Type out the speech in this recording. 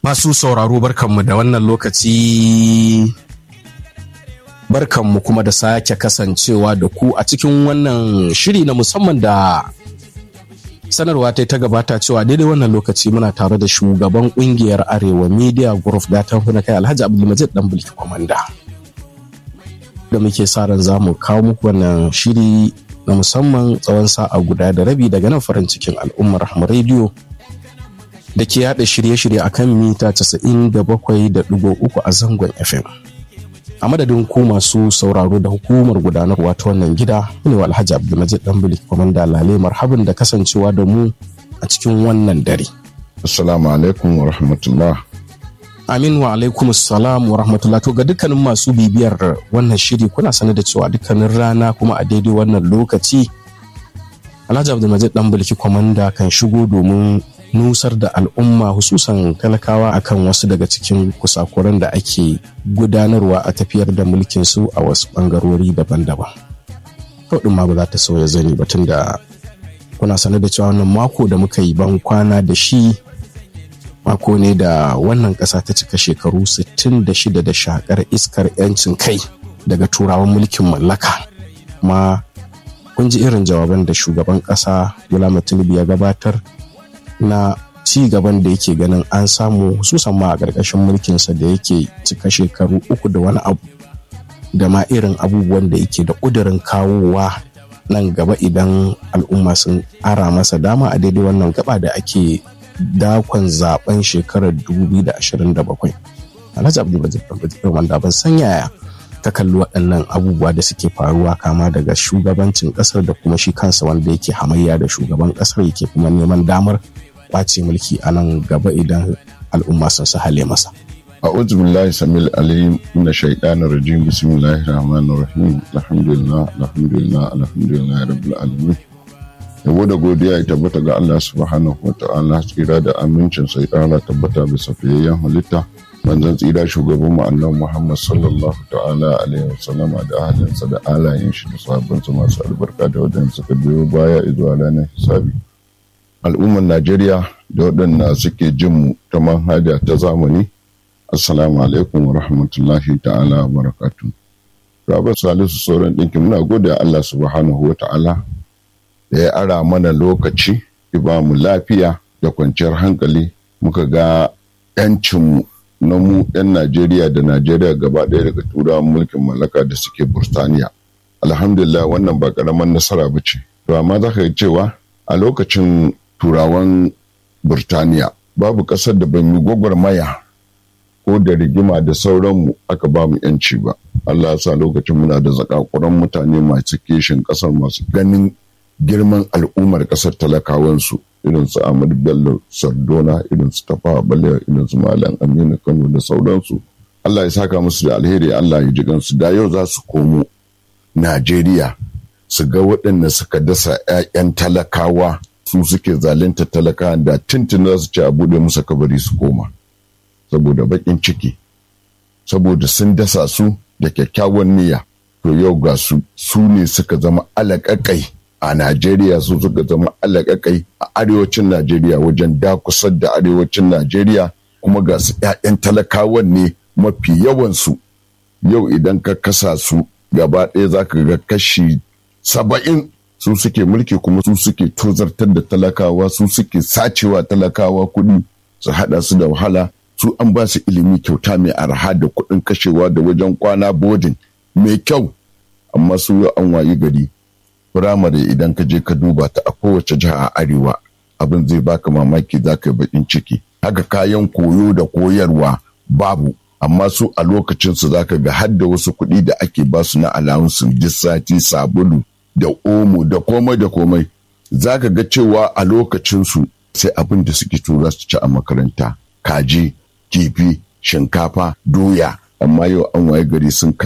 Masu sauraro barkanmu da wannan lokaci barkanmu kuma da sake kasancewa da ku a cikin wannan shiri na musamman da sanarwa ta ta gabata cewa daidai wannan lokaci muna tare da shugaban kungiyar arewa media group gatan na kai alhaji abdulmajid dan bulki kwamanda da muke sa ran za mu kawo muku wannan shiri na musamman tsawon sa'a guda da rabi daga nan farin cikin al'ummar rahama rediyo da ke yada shirye-shirye a kan mita 97.3 a zangon FM. A madadin ku masu sauraro da hukumar gudanarwa ta wannan gida, ne wa Alhaji Abdulmajid Dambili Kwamanda Lale marhaban da kasancewa da mu a cikin wannan dare. Assalamu alaikum wa rahmatullah. Amin wa alaikum salam wa rahmatullah to ga dukkanin masu bibiyar wannan shiri kuna sanar da cewa dukkanin rana kuma a daidai wannan lokaci Alhaji Abdulmajid Dambili Kwamanda kan shigo domin nusar da al'umma hususan talakawa akan wasu daga cikin kusakuran da ake gudanarwa a tafiyar da mulkin su a wasu bangarori daban-daban. Kaudin ma ba za ta sauya zani ba tun da kuna sanar da cewa wannan mako da muka yi ban kwana da shi mako ne da wannan ƙasa ta cika shekaru 66 da shakar iskar 'yancin kai daga turawan mulkin mallaka. Ma kun ji irin jawaban da shugaban ƙasa Bola Tinubu ya gabatar na ci gaban da yake ganin an samu hususan ma a ƙarƙashin mulkinsa da yake cika shekaru uku da wani abu da ma irin abubuwan da yake da ƙudurin kawowa nan gaba idan al'umma sun ara masa dama a daidai wannan gaba da ake dakon zaben shekarar 2027 alhaji abdulbajir wanda ban san yaya ta kalli waɗannan abubuwa da suke faruwa kama daga shugabancin ƙasar da kuma shi kansa wanda yake hamayya da shugaban ƙasar yake kuma neman damar kwace mulki a nan gaba idan al'umma sun su hale masa. A'udhu billahi samil alim na shaitanir rajim bismillahir rahmanir rahim alhamdulillah alhamdulillah alhamdulillah rabbil alamin yabo da godiya ya tabbata ga Allah subhanahu wa ta'ala tsira da amincin sai ƙara tabbata bisa fiyayyen halitta manzon tsira shugaban mu annabi Muhammad sallallahu ta'ala alaihi wa sallama da ahalinsa da alayen shi da sahabbansa masu albarka da wadanda suka biyo baya zuwa ranar hisabi al'ummar Najeriya da waɗanda suke jin mu ta manhaja ta zamani. Assalamu alaikum wa rahmatullahi ta'ala wa barakatu. Rabar Salisu sauran ɗinki muna gode Allah subhanahu wa ta'ala da ya ara mana lokaci, ya ba mu lafiya da kwanciyar hankali muka ga ‘yancinmu na mu ‘yan Najeriya da Najeriya gaba ɗaya daga turawan mulkin mallaka da suke Burtaniya. Alhamdulillah wannan ba ƙaramin nasara ba ce. To amma za ka cewa a lokacin turawan Burtaniya babu ƙasar da ban yi gwagwarmaya ko da rigima da sauranmu aka ba mu yanci ba. Allah sa lokacin muna da zakakuran mutane masu kishin ƙasar masu ganin girman al'ummar ƙasar talakawansu irin su Ahmadu Bello Sardona irin su Tafawa Balewa irin su Malam Aminu Kano da sauransu. Allah ya saka musu da alheri Allah ya ji gansu da yau za su komo Najeriya su ga waɗanda suka dasa 'ya'yan talakawa su suke zalunta talaka da tuntun za su ci a buɗe musu kabari su koma saboda baƙin ciki saboda sun dasa su da kyakkyawan niyya to yau ga su su ne suka zama alaƙaƙai a Najeriya su suka zama alaƙaƙai a arewacin Najeriya wajen dakusar da arewacin Najeriya kuma ga su 'ya'yan talakawan ne mafi yawansu yau idan ka kasa su gaba ɗaya za ka ga kashi saba'in su suke mulki kuma su suke tozartar da talakawa su suke sacewa talakawa kuɗi su haɗa su da wahala su an ba su ilimi kyauta mai arha da kuɗin kashewa da wajen kwana bodin mai kyau amma su an wayi gari firamare idan ka je ka duba ta a kowace jiha a arewa abin zai baka mamaki za ka yi bakin ciki haka kayan koyo da koyarwa babu amma su a lokacinsu za ka ga har da wasu kuɗi da ake ba su na alawunsu duk sati sabulu da omo da komai da komai za ka ga cewa a lokacinsu sai abin da suke tura su ci a makaranta kaji kifi shinkafa doya amma yau an waye gari sun